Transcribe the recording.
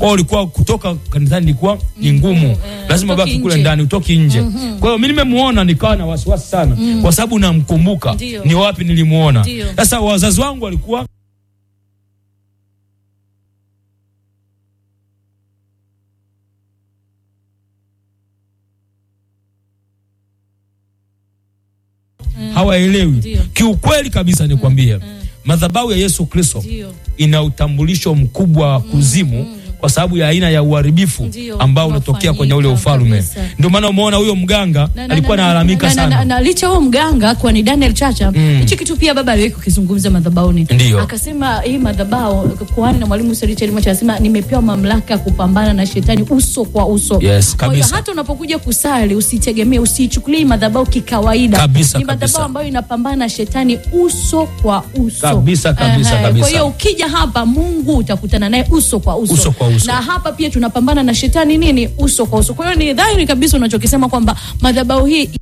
kwao ulikuwa kutoka kanisani ilikuwa ni ngumu lazima utoki baki kule nje. ndani utoki nje kwa hiyo mi nimemuona nikawa na wasiwasi sana kwa sababu namkumbuka Ndio. ni wapi nilimuona Ndio. sasa wazazi wangu walikuwa hawaelewi Ndio. kiukweli kabisa nikwambie madhabahu ya yesu kristo Ndio. ina utambulisho mkubwa wa kuzimu kwa sababu ya aina ya uharibifu Ndio, ambao unatokea kwenye ule unafanyika ufalme kabisa. ndio maana umeona huyo mganga Na- na- alikuwa na- analalamika na- na- na- sana na licha huo mganga kuwa ni Daniel Chacha hichi kitu pia baba aliwahi kukizungumza madhabahuni, Ndio. akasema hii madhabahu kuhani na mwalimu Richard Mocha anasema nimepewa mamlaka ya kupambana na shetani uso kwa uso. Yes, Kwa hiyo kabisa. hata unapokuja kusali usitegemee, usiichukulie hii madhabahu kikawaida. Kabisa, ni madhabahu kabisa. ambayo inapambana na shetani uso kwa uso. Kabisa, kabisa, Ehe, kabisa. Kwa hiyo ukija hapa Mungu utakutana naye uso kwa uso. Uso kwa uso. Na hapa pia tunapambana na shetani nini uso kwa uso. Kwa hiyo ni dhahiri kabisa unachokisema kwamba madhabahu hii